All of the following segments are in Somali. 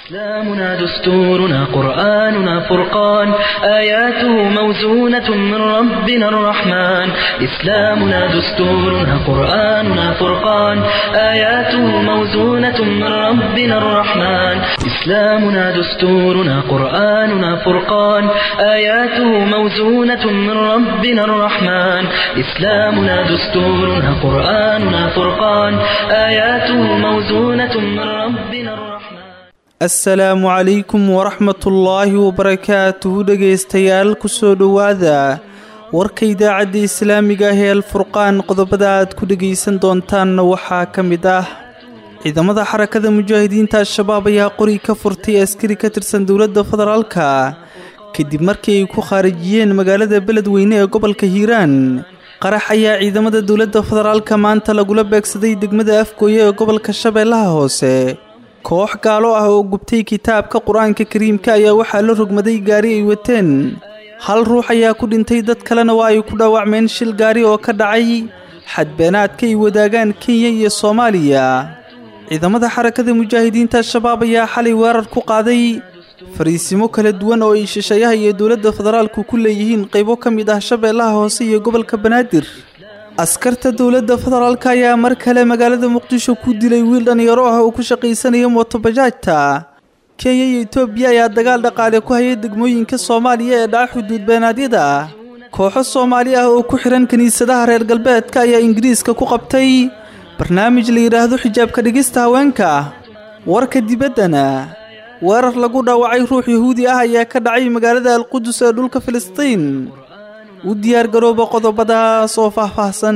إسلامنا دستورنا قرآننا فرقان آياته موزونة من ربنا الرحمن إسلامنا دستورنا قرآننا فرقان آياته موزونة من ربنا الرحمن إسلامنا دستورنا قرآننا فرقان آياته موزونة من ربنا الرحمن إسلامنا دستورنا قرآننا فرقان آياته موزونة من ربنا الرحمن assalaamu calaykum waraxmatullaahi wabarakaatuhu dhegaystayaal kusoo dhowaada warka idaacadda islaamiga ah ee alfurqaan qodobada aad ku dhegaysan doontaanna waxaa ka mid ah ciidamada xarakada mujaahidiinta al-shabaab ayaa qori ka furtay askari ka tirsan dowladda federaalka kadib markii ay ku khaarijiyeen magaalada beledweyne ee gobolka hiiraan qarax ayaa ciidamada dowladda federaalka maanta lagula beegsaday degmada afgooye ee gobolka shabeellaha hoose koox gaalo ah oo gubtay kitaabka qur-aanka kariimka ayaa waxaa la rogmaday gaari ay wateen hal ruux ayaa ku dhintay dad kalena waa ay ku dhaawacmeen shil gaari oo ka dhacay xadbeenaadka ay wadaagaan kenya iyo soomaaliya ciidamada xarakada mujaahidiinta al-shabaab ayaa xalay weerar ku qaaday fariisimo kala duwan oo ay shisheeyaha iyo dowladda federaalku ku leeyihiin qaybo ka mid ah shabeellaha hoose iyo gobolka banaadir askarta dowladda federaalka ayaa mar kale magaalada muqdisho ku dilay wiil dhallinyaro ah oo ku shaqaysanaya mootobajaajta kenya iyo etoobiya ayaa dagaal dhaqaale ku hayay degmooyinka soomaaliya ee dhaca xuduud beenaadyada kooxo soomaali ah oo ku xihan kiniisadaha reer galbeedka ayaa ingiriiska ku qabtay barnaamij la yidhaahdo xijaabka dhigista haweenka warka dibaddana weerar lagu dhaawacay ruux yahuudi ah ayaa ka dhacay magaalada alqudus ee dhulka filistiin u diyaar garooba qodobadaas oo faahfaahsan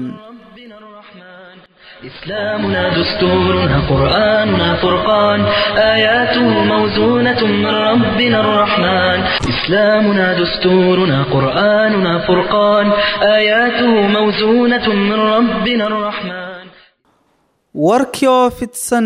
إسلامنا دستورنا قرآننا فرقان آياته موزونة من ربنا الرحمن إسلامنا دستورنا قرآننا فرقان آياته موزونة من ربنا الرحمن warkii oo fidsan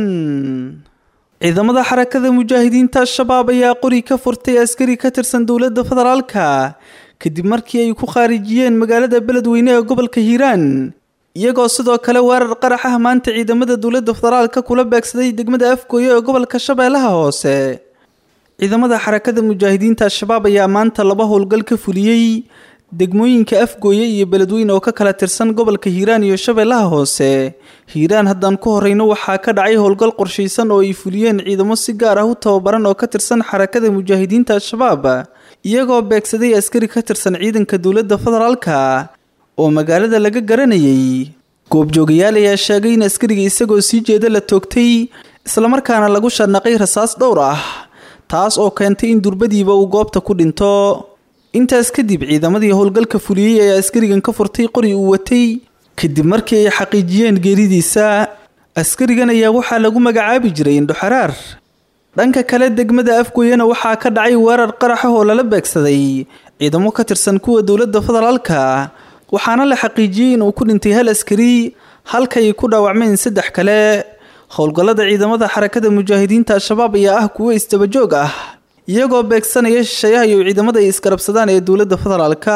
ciidamada xarakada mujaahidiinta al-shabaab ayaa qori ka furtay askari ka tirsan dowladda federaalka kadib markii ay ku khaarijiyeen magaalada beledweyne ee gobolka hiiraan iyagoo sidoo kale weerar qarax ah maanta ciidamada dowladda federaalka kula beegsaday degmada afgooye ee gobolka shabeellaha hoose ciidamada xarakada mujaahidiinta al-shabaab ayaa maanta laba howlgal ka fuliyey degmooyinka afgooye iyo beledweyne oo ka kala tirsan gobolka hiiraan iyo shabeellaha hoose hiiraan haddaan ku horeyno waxaa ka dhacay howlgal qorshaysan oo ay fuliyeen ciidamo si gaar ah u tababaran oo ka tirsan xarakada mujaahidiinta al-shabaab iyagoo beegsaday askari ka tirsan ciidanka dowladda federaalka oo magaalada laga garanayay goobjoogayaal ayaa sheegay in askariga isagoo sii jeeda la toogtay islamarkaana lagu sharnaqay rasaas dhowr ah taas oo keentay in durbadiiba uu goobta ku dhinto intaas kadib ciidamadii howlgalka fuliyey ayaa askarigan ka furtay qori uu watay kadib markii ay xaqiijiyeen geeridiisa askarigan ayaa waxaa lagu magacaabi jiray indhoxaraar dhanka kale degmada afgooyena waxaa ka dhacay weerar qarax ah oo lala beegsaday ciidamo ka tirsan kuwa dowladda federaalka waxaana la xaqiijiyey inuu ku dhintay hal askari halkay ku dhaawacmeen saddex kale howlgallada ciidamada xarakada mujaahidiinta al-shabaab ayaa ah kuwo isdabajoog ah iyagoo beegsanaya shisheeyaha iyo ciidamada ay isgarabsadaan ee dowladda federaalka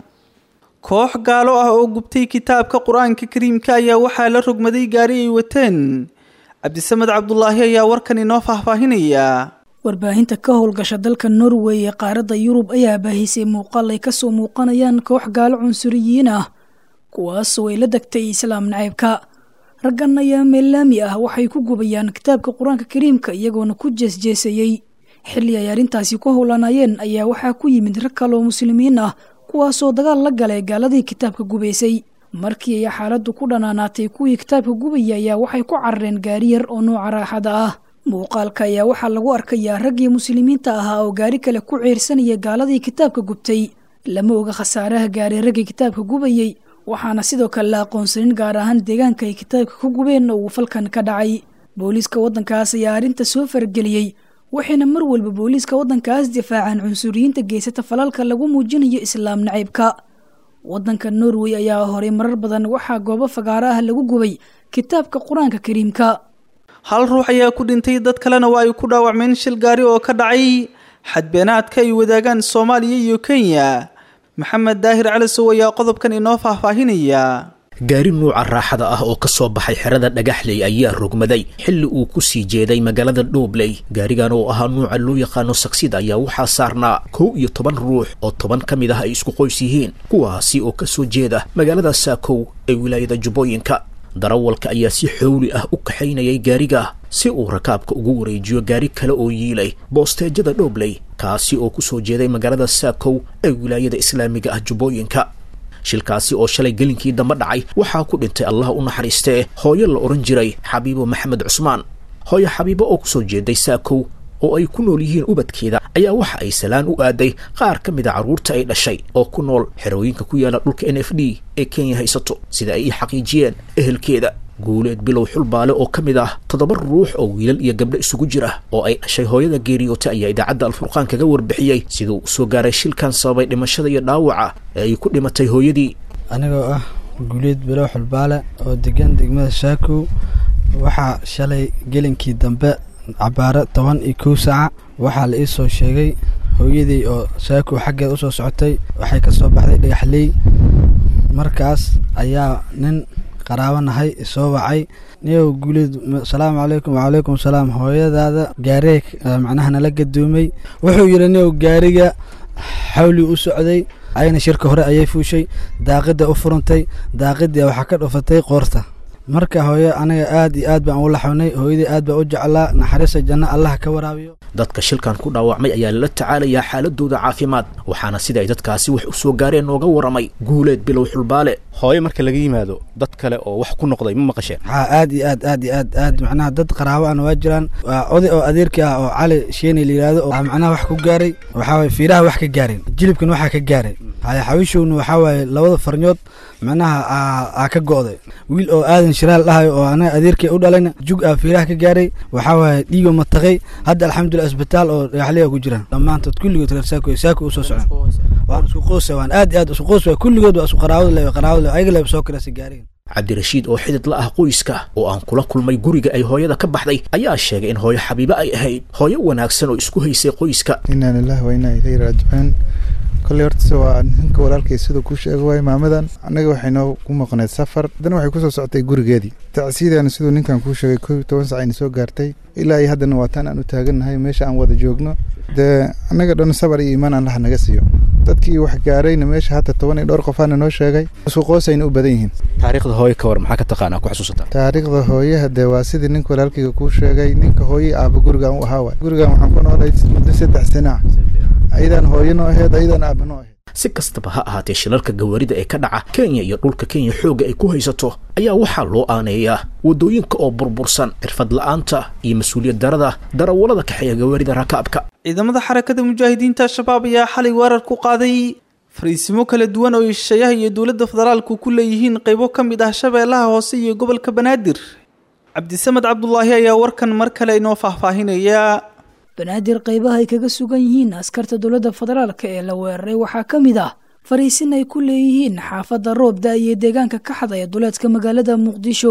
koox gaalo ah oo gubtay kitaabka qur-aanka kariimka ayaa waxaa la rogmaday gaari ay wateen cabdisamed cabdulaahi ayaa warkan inoo faahfaahinaya warbaahinta ka howlgasha dalka norway ee qaaradda yurub ayaa baahisay muuqaal ay kasoo muuqanayaan koox gaalo cunsuriyiin ah kuwaasoo ay la degtay islaam nacaybka raggan ayaa meellaami ah waxay ku gubayaan kitaabka qur-aanka kariimka iyagoona ku jeesjeesayey xilli ay arrintaasi ku howlanayeen ayaa waxaa ku yimid rag kaloo muslimiin ah kuwaasoo dagaal la galay gaaladii kitaabka gubaysay markii ay xaaladdu ku dhanaanaatay kuwii kitaabka gubaya ayaa waxay ku carareen gaari yar oo nooca raaxada ah muuqaalka ayaa waxaa lagu arkayaa raggii muslimiinta ahaa oo gaari kale ku ceyrsanaya gaaladii kitaabka gubtay lama oga khasaaraha gaaray raggii kitaabka gubayey waxaana sidoo kale la aqoonsanin gaar ahaan deegaanka ay kitaabka ku gubeen uu falkan ka dhacay booliiska waddankaas ayaa arrinta soo farageliyey waxayna mar walba booliiska waddankaas difaacaan cunsuriyiinta geysata falalka lagu muujinayo islaam nacaybka waddanka norway ayaa horay marar badan waxaa goobo fagaaro ah lagu gubay kitaabka qur-aanka kariimka hal ruux ayaa ku dhintay dad kalena waa ay ku dhaawacmeen shil gaari oo ka dhacay xadbeenaadka ay wadaagaan soomaaliya iyo kenya maxamed daahir calisow ayaa qodobkan inoo faahfaahinaya gaari nuuca raaxada ah oo ka soo baxay xerada dhagaxley ayaa rogmaday xilli uu ku sii jeeday magaalada dhoobley gaarigan oo ahaa nuuca loo yaqaano saksida ayaa waxaa saarnaa kow iyo toban ruux oo toban ka mid ah ay isku qoys yihiin kuwaasi oo ka soo jeeda magaalada saakow ee wilaayada jubbooyinka darawalka ayaa si xowli ah u kaxaynayay gaariga si uu rakaabka ugu wareejiyo gaari kale oo yiilay boosteejada dhoobley kaasi oo ku soo jeeday magaalada saakow ee wilaayada islaamiga ah jubbooyinka shilkaasi oo shalay gelinkii dambe dhacay waxaa ku dhintay allah u naxariistee hooyo la odhan jiray xabiibo maxamed cusmaan hooyo xabiibo oo kusoo jeeday saakow oo ay ku nool yihiin ubadkeeda ayaa waxa ay salaan u aaday qaar ka mid a carruurta ay dhashay oo ku nool xerooyinka ku yaala dhulka n f d ee kenya haysato sida ay ii xaqiijiyeen ehelkeeda guuleed bilow xulbaale oo ka mid ah toddoba ruux oo wiilal iyo gabdho isugu jira oo ay dhashay hooyada geeriyoota ayaa idaacadda alfurqaan kaga warbixiyey siduu usoo gaaray shilkan sababay dhimashada iyo dhaawaca ee ay ku dhimatay hooyadii anigoo ah guuleed bilow xulbaale oo degan degmada shaakow waxaa shalay gelinkii dambe cabaaro toban iyo kow saaca waxaa la ii soo sheegay hooyadii oo shaakow xaggeeda usoo socotay waxay ka soo baxday dhagaxley markaas ayaa nin qaraabo nahay isoo wacay niyow guuleed asalaamu calaykum wacalaykum salaam hooyadaada gaaree macnaha nala gadoomay wuxuu yidhi niyow gaariga xawli u socday ayna shirka hore ayay fuushay daaqida u furantay daaqidii waxaa ka dhufatay qoorta marka hooyo aniga aad iyo aad baan ugu laxownay hooyadii aad baan u jeclaa naxariista janno allah ka waraabiyo dadka shilkan ku dhaawacmay ayaa lala tacaalayaa xaaladooda caafimaad waxaana sida ay dadkaasi wax u soo gaareen nooga waramay guuleed bilow xulbaale hooyo marka laga yimaado dad kale oo wax ku noqday ma maqasheen haa aad iyo aad aad iyo aad aad macnaha dad qaraabo ana waa jiraan waa oday oo adeerkii ah oo cali sheeni la yidhaahdo oo macnaha wax ku gaaray waxaa waye fiiraha wax ka gaareen jilibkan waxaa ka gaaray haya xawishowna waxaa waaye labada farnyood macnaha aa ka go'day wiil oo aadan shiraal dhahayo oo anaga adeerkii u dhalayna jug aa fiiraha ka gaaray waxaa waaye dhiigo mataqay hadda alxamdulilah isbitaal oo dhagaxliga ku jiraan dhammaantood kulligood reer saako saako usoo socdaan waan isku qoos waan aad iyo aad isku qoos waay kulligood waa isku qaraawada le qaraawada le ayaga le soo kirasa gaareen cabdirashiid oo xidid la ah qoyska oo aan kula kulmay guriga ay hooyada ka baxday ayaa sheegay in hooyo xabiibo ay ahayd hooyo wanaagsan oo isku haysay qoyska inaa lilahi wa inaa ilayhi raajicuun kolley horta waa ninka walaalkay siduu kuu sheega waay maamadan annaga waxay noo ku maqneed safar haddana waxay kusoo socotay gurigeedii tacsiidaana siduu ninkan kuu sheegay kow iyo toban sac ayna soo gaartay ilaa iyo haddana waa taan aan u taagannahay meesha aan wada joogno dee annaga dhan sabar iyo iimaan allaha naga siiyo dadkii wax gaarayna meesha hata toban iyo dhowr qofaana noo sheegay isku qoosayna u badan yihiin taariikhda hooyo ka war maxaa ka taqaanaa ku xasuusataa taariikhda hooyaha dee waa sidii ninka walaalkayga kuu sheegay ninka hooye aaba gurigan u ahaa waay gurigan waxaan ku noolay muddo saddex sana ah ayadaan hooyo noo aheyd ayadaan aaba noo aheyd si kastaba ha ahaatee shilalka gawaarida ee ka dhaca kenya iyo dhulka kenya xoogga ay ku haysato ayaa waxaa loo aaneeyaa waddooyinka oo burbursan xirfad la'aanta iyo mas-uuliyad darada darawallada kaxeeya gawaarida rakaabka ciidamada xarakada mujaahidiinta al-shabaab ayaa xalay weerar ku qaaday fariisimo kala duwan oo shisheeyaha iyo dowladda federaalku ku leeyihiin qaybo ka mid ah shabeellaha hoose iyo gobolka banaadir cabdisamed cabdulaahi ayaa warkan mar kale inoo faahfaahinaya banaadir qaybaha ay kaga sugan yihiin askarta dowladda federaalka ee la weeraray waxaa ka mid ah fariisin ay ku leeyihiin xaafadda roobda iyo deegaanka ka xadaya duleedka magaalada muqdisho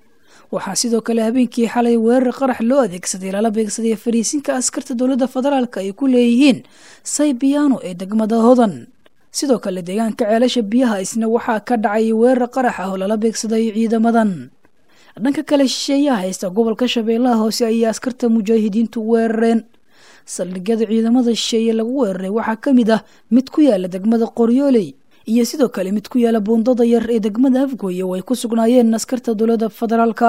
waxaa sidoo kale habeenkii xalay weerar qarax loo adeegsaday lala beegsaday fariisinka askarta dowladda federaalka ay ku leeyihiin saybiyaano ee degmada hodan sidoo kale deegaanka ceelasha biyaha isna waxaa ka dhacay weerar qarax ah oo lala beegsaday ciidamadan dhanka kale shisheeyaha haysta gobolka shabeellaha hoose ayay askarta mujaahidiintu weerareen saldhigyada ciidamada shisheeye lagu weeraray waxaa ka mid ah mid ku yaala degmada qoryooley iyo sidoo kale mid ku yaala buundada yar ee degmada afgooye oo ay ku sugnaayeen askarta dowladda federaalka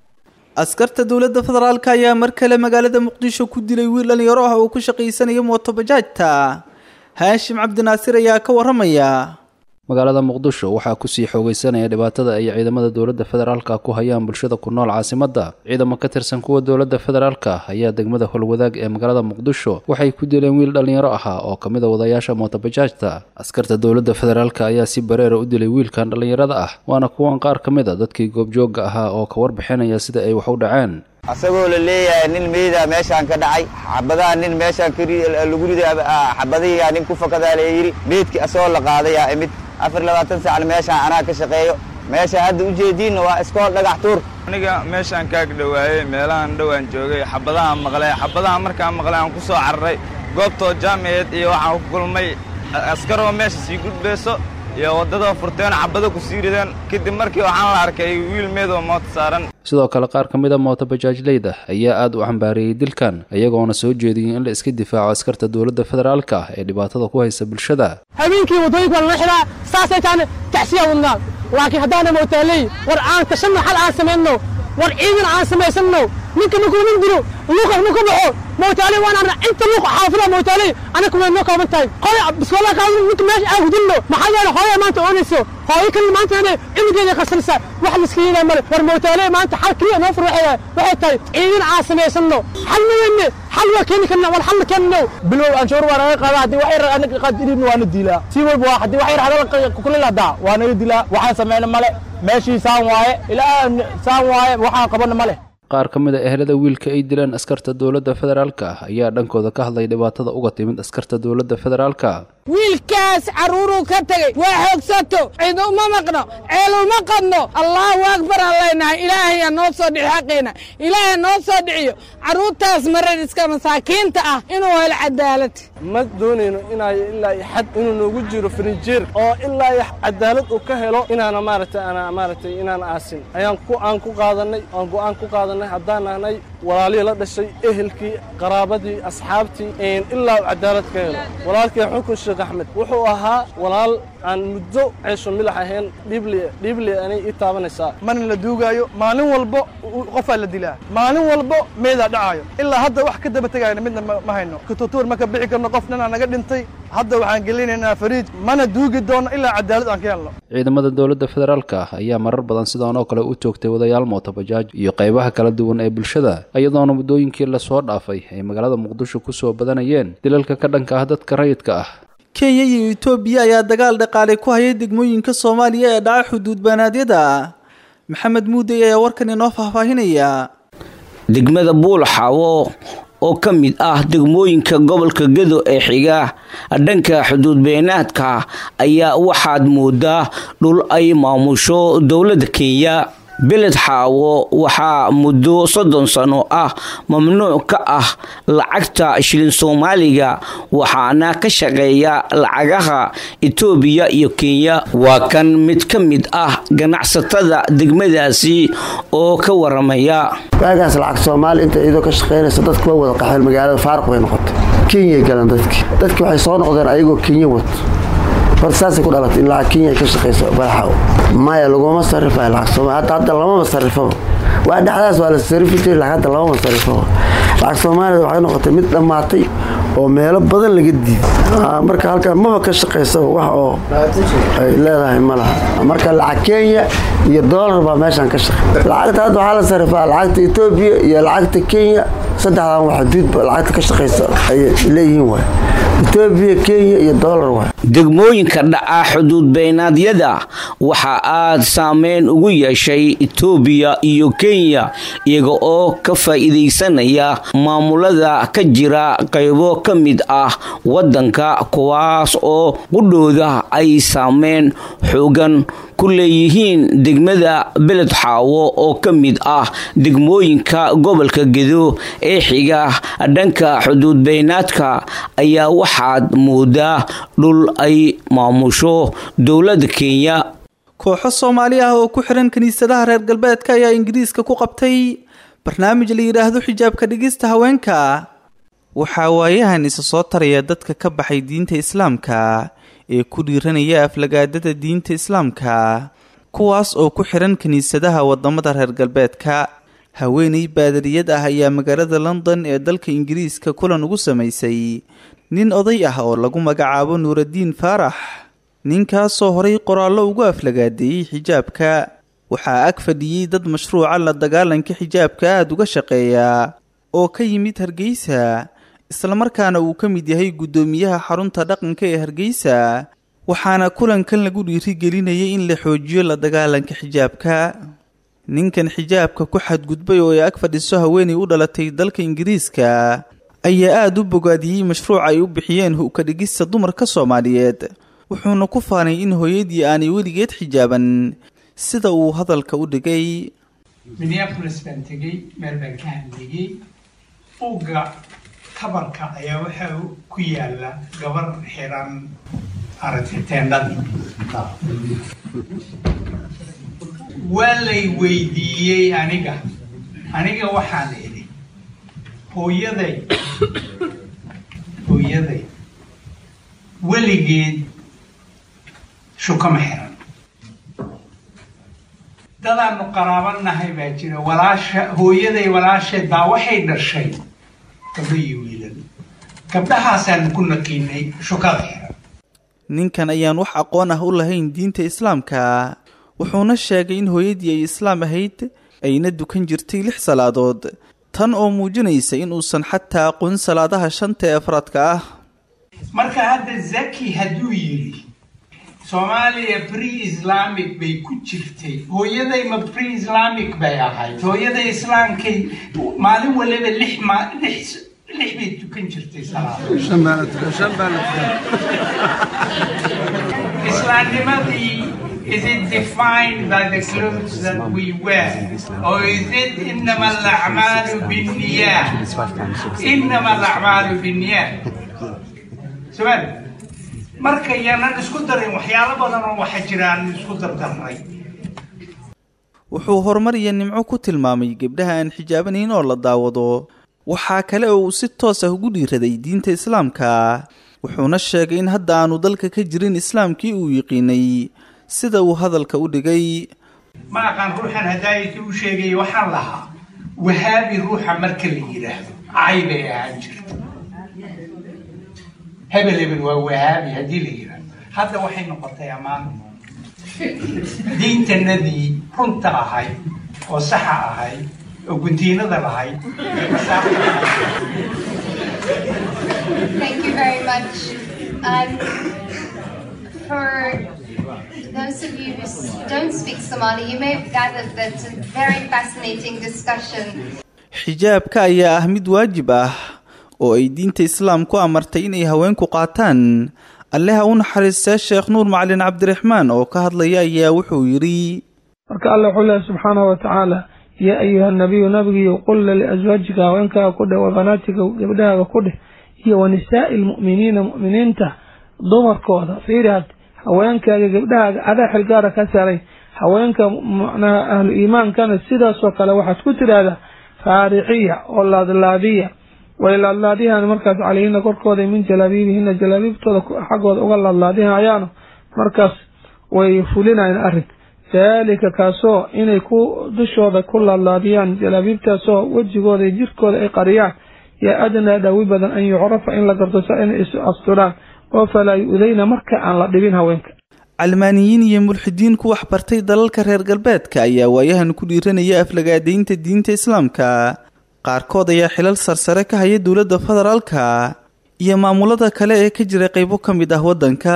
askarta dowladda federaalka ayaa mar kale magaalada muqdisho ku dilay wiil dhalinyaro ah oo ku shaqaysanaya mootobajaajta haashim cabdinaasir ayaa ka waramaya magaalada muqdisho waxaa kusii xoogeysanaya dhibaatada ay ciidamada dowladda federaalka ku hayaan bulshada ku nool caasimadda ciidamo ka tirsan kuwa dowladda federaalka ayaa degmada holwadaag ee magaalada muqdisho waxay ku dileen wiil dhallinyaro ahaa oo ka mid a wadayaasha mootobajaajta askarta dowladda federaalka ayaa si bareera u dilay wiilkan dhallinyarada ah waana kuwan qaar ka mid a dadkii goobjoogga ahaa oo ka warbixinaya sida ay wax u dhaceen asagoo la leeyahay nin meyda meeshaan ka dhacay xabadaha nin meeshaan lagu riday xabadihiyaa nin ku fakadaa la yidhi meydkii asagoo la qaadayaa imid afar labaatan saacan meeshaan anaa ka shaqeeyo meesha hadda ujeediinna waa iskool dhagax tuur aniga meeshaan kaag dhowaayey meelahan dhowaan joogay xabadahaan maqlay xabadaha markaan maqlay aan ku soo cararay goobtoo jaamiceed iyo waxaan ku kulmay askaroo meesha sii gudbayso iyo waddada furteen xabado ku sii rideen kadib markii waxaan la arkay wiil meedoo moota saaran sidoo kale qaar ka mid a mooto bajaajleyda ayaa aad u cambaariyey dilkan iyagoona soo jeediyey in la iska difaaco askarta dowladda federaalka ah ee dhibaatada ku haysa bulshada habeenkii waddooyinka waa lala xiraa saasay taana tacsiya wadnaa laakiin haddaana mootaaley war aan tashanno xal aan samayno war ciidan aan samaysanno ninka markuu nin dilo luuqa marku baxo mootaaley waan arna inta luuq xaafida mootaaley anaka way noo kooban tahay hooya biskoolaa qaadin ninka meesha aan hudinno maxaa yeele hooya maanta oonayso hooyo kalin maanta inay cimigeeda qarsanaysa wax liska yeelaa male war mootaaley maanta xal keliya noo fur waxay waxay tahay ciidan aan samaysanno xal mayenne xal waa keeni karna wal xalna keenno bilow anshuur waa naga qaada haddii wax yar anaga qaadidin waa na dilaa si walba waa haddii wax yar hadal kulil hadaa waa naga dilaa waxaan samayna male meeshii saan waaye ilaa saan waaye waxaan qabana male qaar ka mid a ehelada wiilka ay dileen askarta dowladda federaalka ah ayaa dhankooda ka hadlay dhibaatada uga timid askarta dowladda federaalka wiilkaas carruuruu ka tegey waa xoogsato cid uma maqno ceel uma qadno allaahu akbar aan leynahay ilaahayaa noo soo dhici xaqeena ilaahay noo soo dhiciyo carruurtaas marariska masaakiinta ah inuu helo cadaalad ma doonayno inay ilaa xad inuu noogu jiro frinjeer oo ilaa cadaalad uu ka helo inaana maaragtay ana maaragtay inaan aasin ayaan ku aan ku qaadanay aan go'aan ku qaadanay haddaan nahnay walaalihii la dhashay ehelkii qaraabadii asxaabtii ilaa uu cadaalad ka helo walaalkii xukun sheekh axmed wuxuu ahaa walaal aan muddo ceesho milax ahayn dhible dhible anay ii taabanaysaa mana la duugaayo maalin walbo qofaa la dilaa maalin walbo meedaa dhacaayo ilaa hadda wax ka daba tegayna midna ma hayno kututuur ma ka bixi karno qof ninaa naga dhintay hadda waxaan gelinaynaa fariij mana duugi doono ilaa cadaalad aan ka helno ciidamada dowladda federaalka ah ayaa marar badan sidaan oo kale u joogtay wadayaal mootobajaaj iyo qaybaha kala duwan ee bulshada iyadoona muddooyinkii lasoo dhaafay ay magaalada muqdisho ku soo badanayeen dilalka ka dhanka ah dadka rayidka ah kenya iyo etoobiya ayaa dagaal dhaqaalay ku hayay degmooyinka soomaaliya ee dhaca xuduud baanaadyada maxamed muudey ayaa warkan inoo faahfaahinaya degmada buulxawo oo ka mid ah degmooyinka gobolka gedo ee xiga dhanka xuduud beenaadka ayaa waxaad moodaa dhul ay maamusho dowladda kenya beled xaawo waxaa muddo soddon sano ah mamnuuc ka ah lacagta shilin soomaaliga waxaana ka shaqeeya lacagaha etoobiya iyo kenya waa kan mid ka mid ah ganacsatada degmadaasi oo ka waramaya waagaas lacag soomaali inta iyadoo ka shaqaynaysa dadku waa wada qaxeen magaalada faaruq bay noqotay kenyay galan dadki dadki waxay soo noqdeen ayagoo kenya wato hor saasay ku dhalatay in lacag kenya ay ka shaqayso balaxaw maya laguma sarifayo lacag soomaali hadda hadda lamama sarifaba waa dhexdaas waa la sarifi jiray lacag hadda lamama sarifaba lacag soomaalida waxay noqotay mid dhammaatay oo meelo badan laga diiday marka halkan maba ka shaqaysa wax oo ay leedahay ma laha marka lacag kenya iyo doolar baa meeshan ka shaqey lacagta hadda waxaa la sarifaa lacagta etoobiya iyo lacagta kenya saddexdan wax xuduudba lacagta ka shaqaysa ay leeyihiin waay etoobiya kenya iyo doolar waay degmooyinka dhaca xuduud beenaadyada waxaa aad saameyn ugu yeeshay etoobiya iyo kenya iyaga oo ka faa'iidaysanaya maamulada ka jira qaybo ka mid ah waddanka kuwaas oo qudhooda ay saameyn xoogan ku leeyihiin degmada beled xaawo oo ka mid ah degmooyinka gobolka gedo ee xiga dhanka xuduud beenaadka ayaa waxaad moodaa dhul ay maamusho dowladda kenya kooxo soomaali ah oo ku xiran kiniisadaha reer galbeedka ayaa ingiriiska ku qabtay barnaamij la yidhaahdo xijaabka dhigista haweenka waxaa waayahan isa soo taraya dadka ka baxay diinta islaamka ee ku dhiiranaya aflagaadada diinta islaamka kuwaas oo ku xiran kiniisadaha wadamada reer galbeedka haweeney baadariyad ah ayaa magaalada london ee dalka ingiriiska kulan ugu samaysay nin oday ah oo lagu magacaabo nuuraddiin faarax ninkaasoo horay qoraallo ugu aflagaadeeyey xijaabka waxaa ag fadhiyey dad mashruuca la dagaalanka xijaabka aada uga shaqeeya oo ka yimid hargeysa islamarkaana uu ka mid yahay guddoomiyaha xarunta dhaqanka ee hargeysa waxaana kulankan lagu dhiirigelinayay in la xoojiyo la dagaalanka xijaabka ninkan xijaabka ku xadgudbay oo ay ag fadhiso haweenay u dhalatay dalka ingiriiska ayaa aada u bogaadiyey mashruuc ay u bixiyeen hu-ka dhigista dumarka soomaaliyeed wuxuuna ku faanay in hooyadii aanay weligeed xijaaban sida uu hadalka u dhigay minneabolis baan tegey meel baan ka hadlayey buugga kabarka ayaa waxa ku yaala gabar xiran aragtay teendhadii waa lay weydiiyey aniga aniga waxaan idhi hooyaday hooyaday weligeed shukama xiran dadaanu qaraabanahay baa jira walaasha hooyaday walaasheed baa waxay dhashay gabdho iyo wiilal gabdhahaasaanu ku naqiinay shukada xiran ninkan ayaan wax aqoon ah u lahayn diinta islaamka wuxuuna sheegay in hooyadii ay islaam ahayd ayna dukan jirtay lix salaadood tan oo muujinaysa in uusan xataa aqoon salaadaha shanta ee afraadka ah marka hadda zaki hadduu yidhi soomaaliya pre islamic bay ku jirtay hooyaday ma pre islamic bay ahayd hooyaday islaamkay maalin waliba lix ma lix lix bay tukan jirtay islaamnimadii Is it defined by the clothes that we wear? Or is it إنما الأعمال بالنيات؟ إنما الأعمال بالنيات. سؤال marka yaanan isku darin waxyaalo badan oo waxa jiraan isku dardarnay wuxuu horumar iyo nimco ku tilmaamay gebdhaha aan xijaabanayn oo la daawado waxaa kale oo uu si toos ah ugu dhiiraday diinta islaamka wuxuuna sheegay in hadda aanu dalka ka jirin islaamkii uu yiqiinay sida uu hadalka u dhigay ma aqaan ruuxan hadaayati u sheegay waxaan lahaa wahaabi ruuxa marka la yidhaahdo cay bay ahaan jirta hebel hebel waa wahaabi haddii la yidhaahdo hadda waxay noqotay ammaan diintanadii runta ahayd oo saxa ahayd oo guntiinada lahayd Thank you very much. Um, for those of you who don't speak Somali, you may have gathered that it's a very fascinating discussion. xijaabka ayaa ah mid waajib ah oo ay diinta islaamku amartay inay haweenku qaataan alleha u naxariistee sheekh nuur macalin cabdiraxmaan oo ka hadlaya ayaa wuxuu yidhi marka alla wuxuu leehay subxaanahu watacaala yaa ayuha nabiyu nabigiiyo qulla liaswaajika haweenkaaga ku dheh wa banaatika gabdhahaaga ku dheh iyo wa nisaa'i lmu'miniina mu'miniinta dumarkooda fiirihad haweenkaaga gabdhahaaga adaa xilgaara ka saaray haweenka macnaha ahlu iimaankana sidaasoo kale waxaad ku tidhaahdaa faarixiya oo laadlaadiya way laadlaadihan markaas calayhina korkooda min jalaabiibihina jalaabiibtooda xaggooda uga laadlaadihayaano markaas way fulinayan arrin daalika kaasoo inay ku dushooda ku laadlaadiyaan jalaabiibtaasoo wejigooda iyo jirkooda ay qariyaan yaa adnaa dhawi badan an yucrafa in la garto sa inay is asturaan oo falaa yu-dayna marka aan la dhibin haweenka calmaaniyiin iyo mulxidiin ku waxbartay dalalka reer galbeedka ayaa waayahan ku dhiiranaya aflagaadaynta diinta islaamka qaarkood ayaa xilal sarsare ka haya dowladda federaalka iyo maamulada kale ee ka jira qaybo ka mid ah waddanka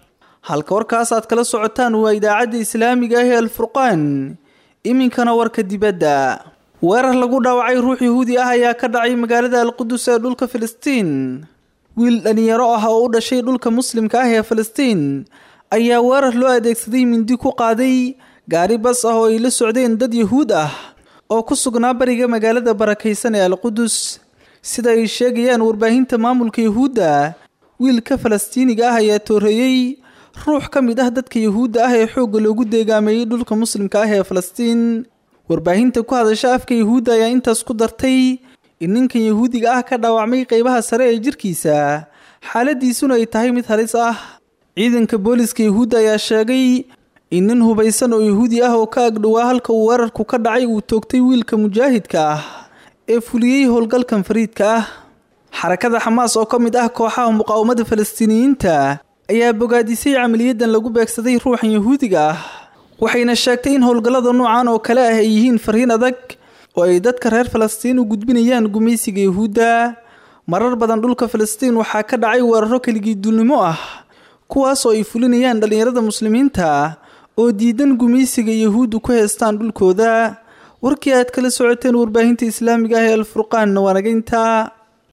halka warkaas aad kala socotaan waa idaacadda islaamiga ah ee alfurqaan iminkana warka dibadda weerar lagu dhaawacay ruux yahuudi ah ayaa ka dhacay magaalada alqudus ee dhulka filistiin wiil dhalinyaro ah oo u dhashay dhulka muslimka ah ee filistiin ayaa weerar loo adeegsaday mindi ku qaaday gaari bas ah oo ay la socdeen dad yahuud ah oo ku sugnaa bariga magaalada barakaysan ee alqudus sida ay sheegayaan warbaahinta maamulka yahuudda wiilka falastiiniga ah ayaa tooreeyey ruux ka mid ah dadka yahuudda ah ee xoogga loogu deegaameeyey dhulka muslimka ah ee falastiin warbaahinta ku hadasha afka yahuudda ayaa intaas ku dartay in ninkan yahuudiga ah ka dhaawacmay qeybaha sare ee jirkiisa xaaladiisuna ay tahay mid halis ah ciidanka booliska yahuudda ayaa sheegay in nin hubaysan oo yahuudi ah oo ka agdhowaa halka uu weerarku ka dhacay uu toogtay wiilka mujaahidka ah ee fuliyey howlgalkan fariidka ah xarakada xamaas oo ka mid ah kooxaha muqaawamada falastiiniyiinta ayaa bogaadisay camaliyadan lagu beegsaday ruuxan yahuudiga ah waxayna sheegtay in howlgallada noocan oo kale ah ay yihiin fariin adag oo ay dadka reer falastiin u gudbinayaan gumaysiga yahuudda marar badan dhulka falastiin waxaa ka dhacay weeraro keligii duulnimo ah kuwaas oo ay fulinayaan dhallinyarada muslimiinta oo diidan gumaysiga yahuuddu ku heestaan dhulkooda warkii aad kala socoteen warbaahinta islaamiga ah ee alfurqaanna waa naga intaa